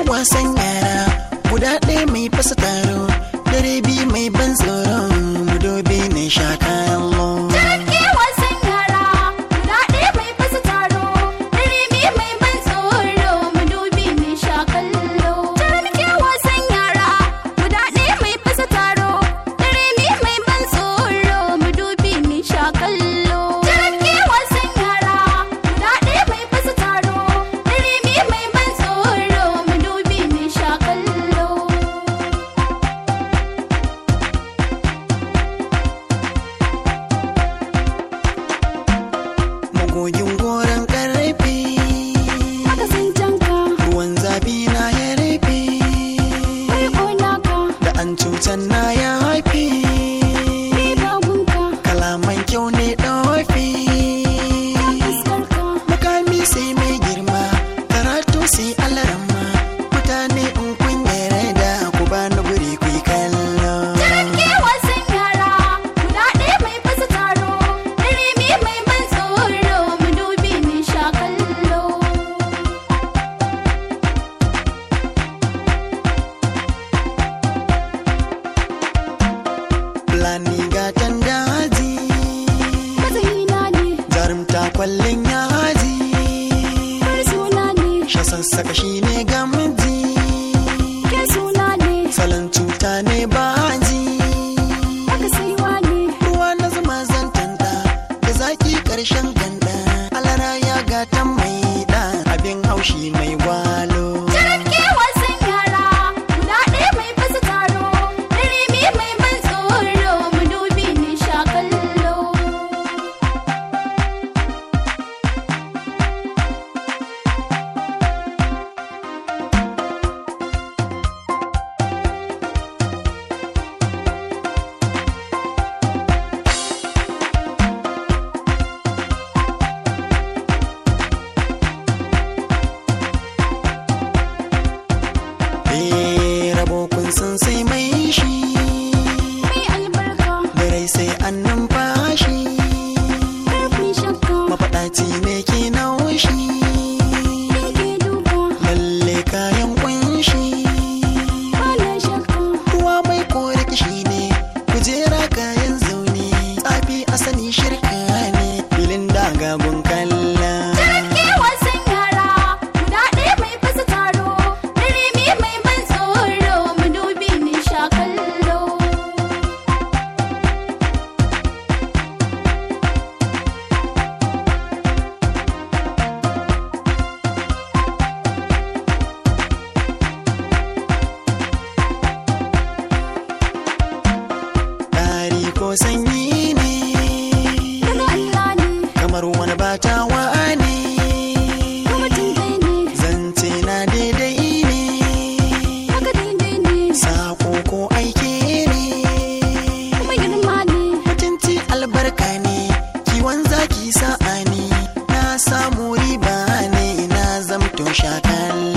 wasan yara guda ɗaya mai fasa taro dare biyu mai ban tsoro mudobi ne sha kallo Jirage wasan yara guda ɗaya mai fasa taro dare biyu mai ban tsoro madubi mai sha kallo. Jirage wasan yara guda ɗaya mai fasa taro dare biyu mai ban tsoro madubi mai sha kallo. Jirage wasan yara guda ɗaya mai fasa taro dare biyu mai ban tsoro madubi mai sha kallo. magogin goron ƙarfi Haka sun canka, ruwan zafi na ya rufe bai ƙona ka, da an cutan na ya haifi bai bagunka, kalaman kyau ne ɗofi fuskar ka. makami sai mai girma karatu sai alarama mutane in kun yarda ku bani guri ku yi kallo Jirage wasan yara guda ɗaya mai fasa taro dare biyu mai ban tsoro madubi mai sha kallo. Fulani gatan daji Mazahina ne, jarumta kwallon yaji bar suna ne, sha sassaka shi ne gamji ke suna ne, salon cuta ne baji haka saiwa ne. ruwa na zuma zan tanda da zaki karshen ganda alara ya gatan mai da abin haushi mai gwalo Jirage wasan yara guda ɗaya mai fasa taro dare biyu mai ban tsoro madubi mai sha kallo. Eh, rabo kun san sai mai shi Mai albarka, birai sai an numfashi ƙarfin shakka, mafaɗaci ne ke naushi ke duka, lalle kayan kunshi bana shakka. ruwa mai kore kishi ne kujera kayan zaune tsafi asani shirka ne filin dagagun kalla Jirage wasan yara guda ɗaya mai fasa taro dare biyu mai ban tsoro madubi mai sha kallo. dari ko sanyi ne Daga Allah ne, kamar wani batawa ne kuma dai ne, zance na daidai ne haka daidai ne, sako ko aike ne kuma girma ne. mutunci albarka ne kiwon zaki sa'a ne na samu riba ne na zamto shakalla